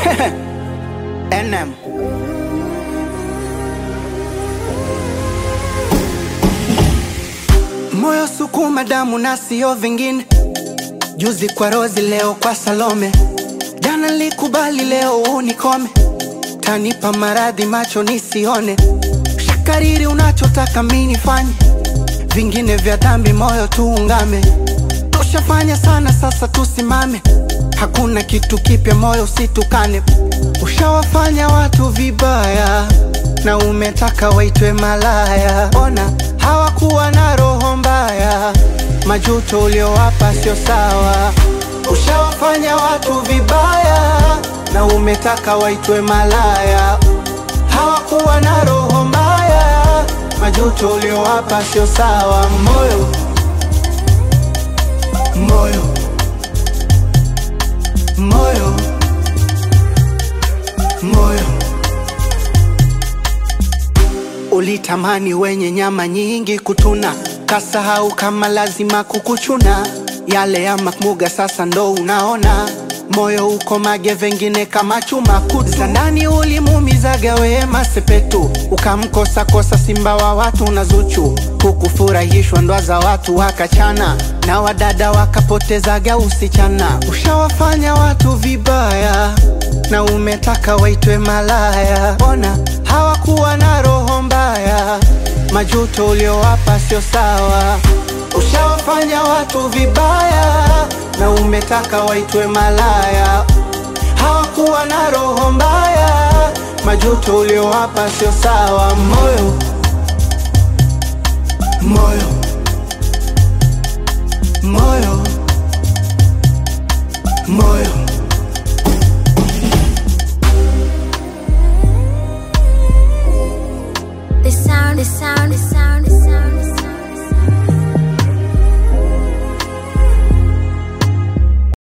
NM. Moyo sukuma damu na sio vingine. Juzi kwa Rozi, leo kwa Salome. Jana likubali, leo unikome. Tanipa maradhi macho nisione. Shakariri unachotaka mimi nifanye, vingine vya dhambi moyo tuungame. Tushafanya sana, sasa tusimame. Hakuna kitu kipya, moyo usitukane. Ushawafanya watu vibaya na umetaka waitwe malaya. Ona hawakuwa na roho mbaya, majuto uliowapa sio sawa. Ushawafanya watu vibaya na umetaka waitwe malaya. Hawakuwa na roho mbaya, majuto uliowapa sio sawa. Moyo moyo moyo moyo ulitamani wenye nyama nyingi kutuna, kasahau kama lazima kukuchuna. Yale ya makmuga sasa ndo unaona, moyo uko mage vengine kama chuma kutu. Za ndani ulimuumizaga wema sepetu, ukamkosa kosa simba wa watu na Zuchu, hukufurahishwa ndoa za watu wakachana, na wadada wakapotezaga usichana. Ushawafanya watu vibaya na umetaka waitwe malaya. Ona hawakuwa na roho mbaya, majuto uliowapa sio sawa. Ushawafanya watu vibaya na umetaka waitwe malaya. Hawakuwa na roho mbaya, majuto uliowapa sio sawa. Moyo moyo moyo moyo The sound, the sound, the sound.